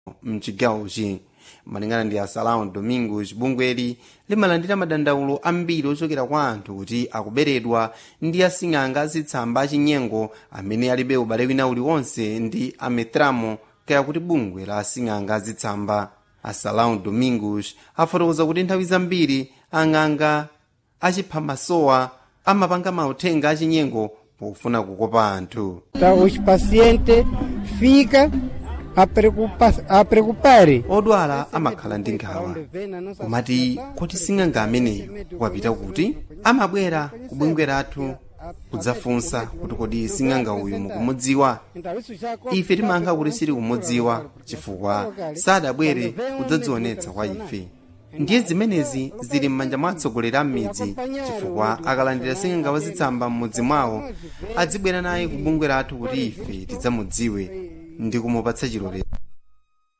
mchigawochi malingana ndi asalão domingos bungweli limalandira madandaulo ambiri ochokera kwa anthu kuti akuberedwa ndi asing'anga azitsamba achinyengo amene alibe ubale wina uliwonse ndi ametramo kaya kuti bungwe la asing'anga azitsamba asalão domingos afotokoza kuti nthawi zambiri ang'anga achiphamasowa amapanga mauthenga achinyengo pofuna kukopa anthu Então, os pacientes ficam a, preocupa a preocupar. odwala amakhala ndi nkhawa komati kuti sing'anga ameneyo wapita kuti amabwera ku bungwe lathu kudzafunsa kuti kodi sing'anga uyu mukumudziwa ife timayankha kuti sili kumudziwa chifukwa sadabwere kudzadzionetsa kwa ife ndiye zimenezi zili m'manja mwa atsogoleri a m'midzi chifukwa akalandira sing'anga wazitsamba m'mudzi mwawo adzibwera naye ku bungwe lathu kuti ife tidzamudziwe ndi kumupatsa chilolezo